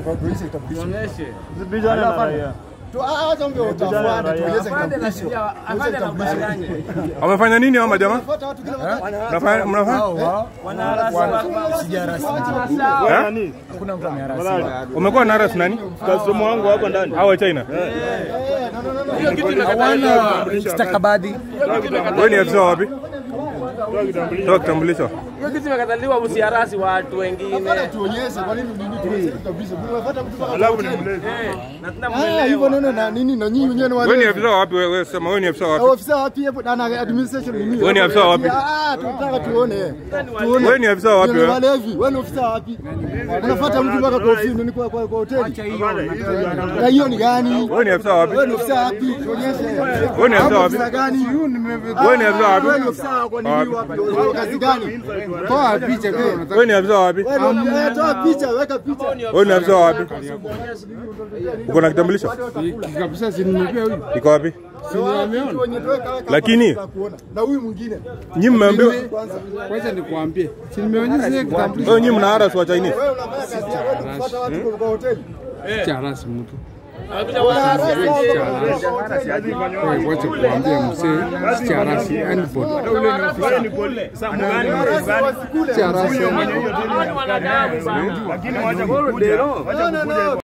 tuonyeshe kitambulisho. Usibishane na raia. Tu acha ongea utafuata tuonyeshe Afande na kitambulisho. shida, afande anakudanganya. Wamefanya nini hao majamaa? Fuata watu kila wakati. Mnafanya mnafanya? Wewe nani? Umekuwa na ras nani? Customer wangu hapa ndani. Hao wa China. Hiyo kitu imekataliwa. Stakabadhi. Wewe ni afisa wapi? Toa kitambulisho. Toa kitambulisho. Hiyo kitu imekataliwa usiarasi watu wengine. Hapana tuonyeshe kwa nini nini tuonyeshe kitambulisho. Unafuata mtu mpaka Alafu kwa ni hoteli. mlezi. Na Ah, hivyo tunamuelewa. neno na nini na nyinyi wenyewe ni Wewe ni wale. afisa wapi wewe? Wewe sema wewe ni afisa wapi? Ofisa wapi hapo na na administration ni nini? Wewe ni afisa wapi? Ah, tunataka tuone. Tuone. Wewe ni afisa wapi Ni wewe? walevi. Wewe ni ofisa wapi? Unafuata mtu mpaka kwa ofisi ni kwa kwa kwa hoteli. Na hiyo ni gani? Wewe ni afisa wapi? Wewe ni ofisa wapi? Tuonyeshe. Wewe ni afisa wapi? Ofisa gani? Wewe ni afisa wapi? Wewe ni ofisa kwa nini wapi? Wewe kazi gani? Toa picha kwa Wewe ni afisa wapi? Wewe ni eh, toa picha, weka picha. Wewe ni afisa wapi? Uko na kitambulisho? kabisa si nimepea huyu Iko wapi? Lakini- na huyu mwingine Nyinyi mmeambiwa kwanza kwanza nikuambie si nimeonyesha ile kitambulisho wewe nyinyi mna haras wa Chinese. wewe unafanya kazi ya wewe kufuata watu kwa hoteli. cha rasi mtu Anakuja watu. Wewe wacha kuambia mzee si cha rasi anybody Wewe ni poli. Sasa mgani mgani? cha rasi Hawa ni wanadamu bana. Lakini wacha kukuja. Wacha kukuja.